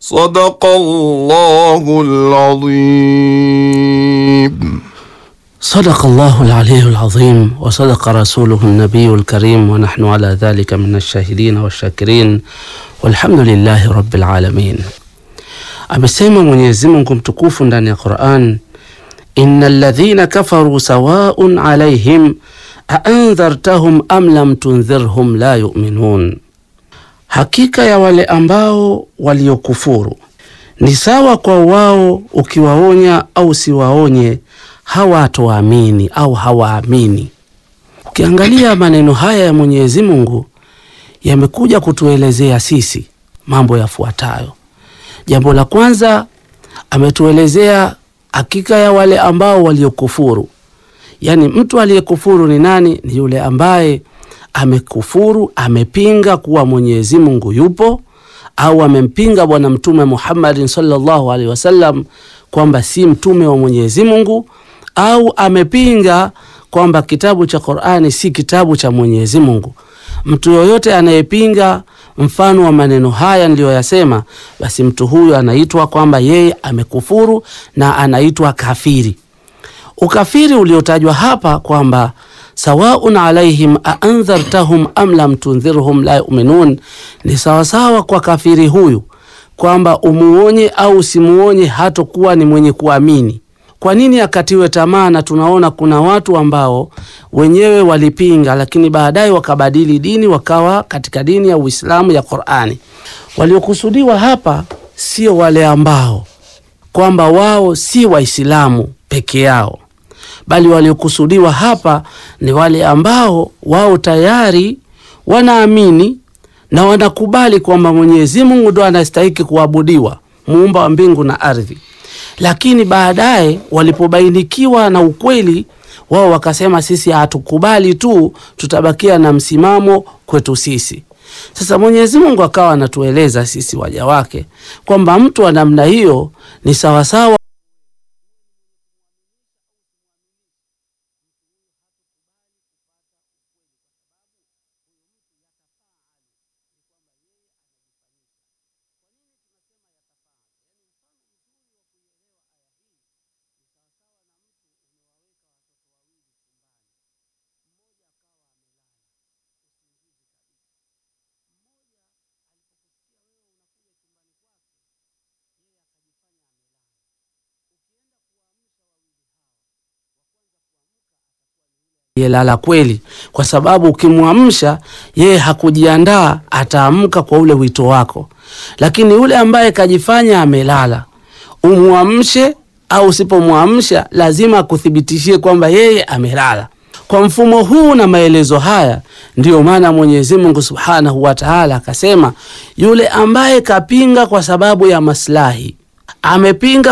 صدق الله العظيم صدق الله العلي العظيم وصدق رسوله النبي الكريم ونحن على ذلك من الشاهدين والشاكرين والحمد lillahi rabbil alamin. Amesema Mwenyezi Mungu mtukufu ndani ya Qur'an, innal ladhina kafaru sawaun alaihim aandhartahum am lam tundhirhum la yu'minun, hakika ya wale ambao waliokufuru ni sawa kwa wao, ukiwaonya au siwaonye hawatoamini au hawaamini. Ukiangalia maneno haya ya Mwenyezi Mungu yamekuja kutuelezea sisi mambo yafuatayo. Jambo la kwanza, ametuelezea hakika ya wale ambao waliokufuru. Yaani, mtu aliyekufuru ni nani? Ni yule ambaye amekufuru, amepinga kuwa Mwenyezi Mungu yupo, au amempinga Bwana Mtume Muhammadin sallallahu alaihi wasallam kwamba si mtume wa Mwenyezi Mungu, au amepinga kwamba kitabu cha Qur'ani si kitabu cha Mwenyezi Mungu. Mtu yoyote anayepinga mfano wa maneno haya niliyoyasema, basi mtu huyu anaitwa kwamba yeye amekufuru na anaitwa kafiri. Ukafiri uliotajwa hapa kwamba sawaun alaihim aandhartahum am lam tundhirhum la yuminun, ni sawasawa kwa kafiri huyu kwamba umuonye au usimuonye hatokuwa ni mwenye kuamini. Kwa nini akatiwe tamaa? Na tunaona kuna watu ambao wenyewe walipinga, lakini baadaye wakabadili dini wakawa katika dini ya Uislamu ya Qur'ani. Waliokusudiwa hapa sio wale ambao kwamba wao si Waislamu peke yao, bali waliokusudiwa hapa ni wale ambao wao tayari wanaamini na wanakubali kwamba Mwenyezi Mungu ndo anastahiki kuabudiwa, muumba wa mbingu na ardhi lakini baadaye walipobainikiwa na ukweli wao wakasema, sisi hatukubali tu, tutabakia na msimamo kwetu sisi. Sasa Mwenyezi Mungu akawa anatueleza sisi waja wake kwamba mtu wa namna hiyo ni sawasawa yelala kweli, kwa sababu ukimwamsha yeye hakujiandaa, ataamka kwa ule wito wako. Lakini yule ambaye kajifanya amelala, umwamshe au usipomwamsha, lazima akuthibitishie kwamba yeye amelala. Kwa mfumo huu na maelezo haya, ndiyo maana Mwenyezi Mungu Subhanahu wa Ta'ala akasema, yule ambaye kapinga kwa sababu ya maslahi, amepinga